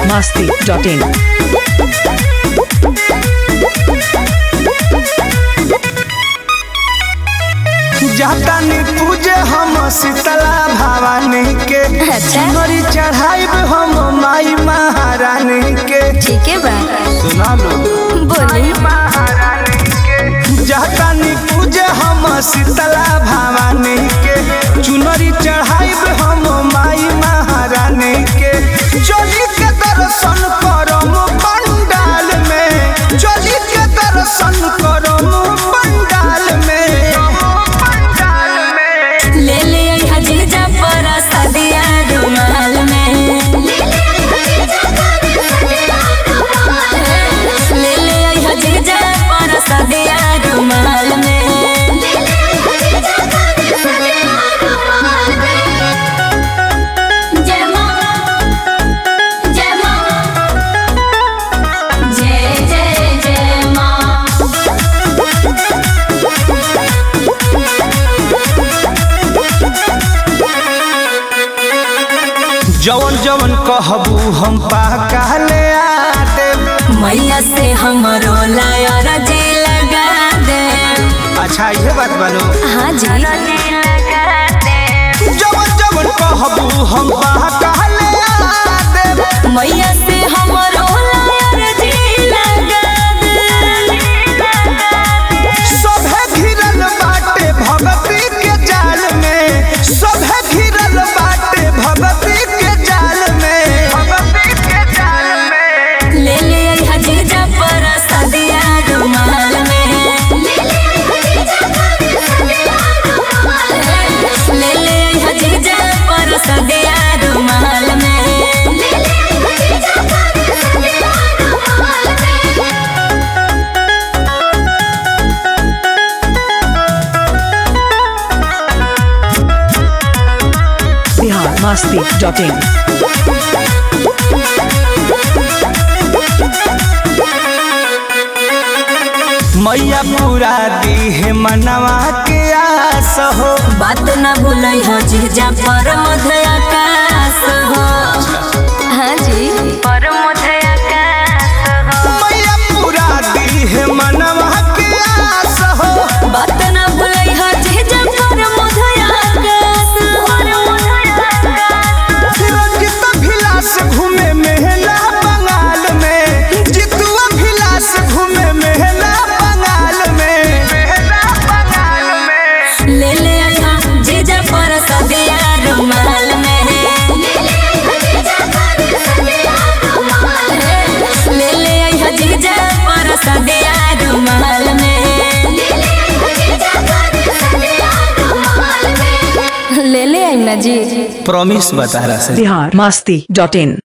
masti.in. जातानी पूजे हम शीतला भवानी के अच्छा। मरी चढ़ाइब हम माई महारानी के ठीक है बा सुना लो बोली महारानी के जातानी पूजे हम शीतला भवानी के चुनरी चढ़ाइब हम माई महारानी के चली के दर्शन करम पंडाल में चली के दर्शन करम पंडाल में पंडाल में ले ले आई जीजा पर सदिया रुमाल में ले ले आई जीजा पर सदिया रुमाल में जय मां जय मां जय जय जय मां जवन जवन कहबू हम पाका ले आते मैया से हमरो लायर जी लगा दे अच्छा ये बात बालो हाँ जी जवन जवन कहबू हम पाका ले आते मैया से हमरो लायर जी लगा दे सभे घिरल बाटे भगती के जाल में सभे घिरल बाटे भगती के जाल में भगती के जाल में ले ले आई हजीजा पर सदिया रुमाल में ले ले आई हजीजा पर सदिया रुमाल में Bihar masti.in. मैया पूरा दी है मनवा के आस हो बात न भूलई हो जीजा पर मध्य आकाश हो हाँ जी पर मध्य आकाश हो मैया पूरा दी है मनवा के आस हो बात न भूलई हो जीजा पर मध्य आकाश रंजित भिलास घूमे मेहला बंगाल में जितुआ भिलास घूमे मेहला बंगाल में मेहला बंगाल में ले ले आया जीजा पर सदिया रुमाल में ले ले आया जीजा पर सदिया रुमाल में ले ले आई ना जी प्रॉमिस बता रहा Bihar masti.in.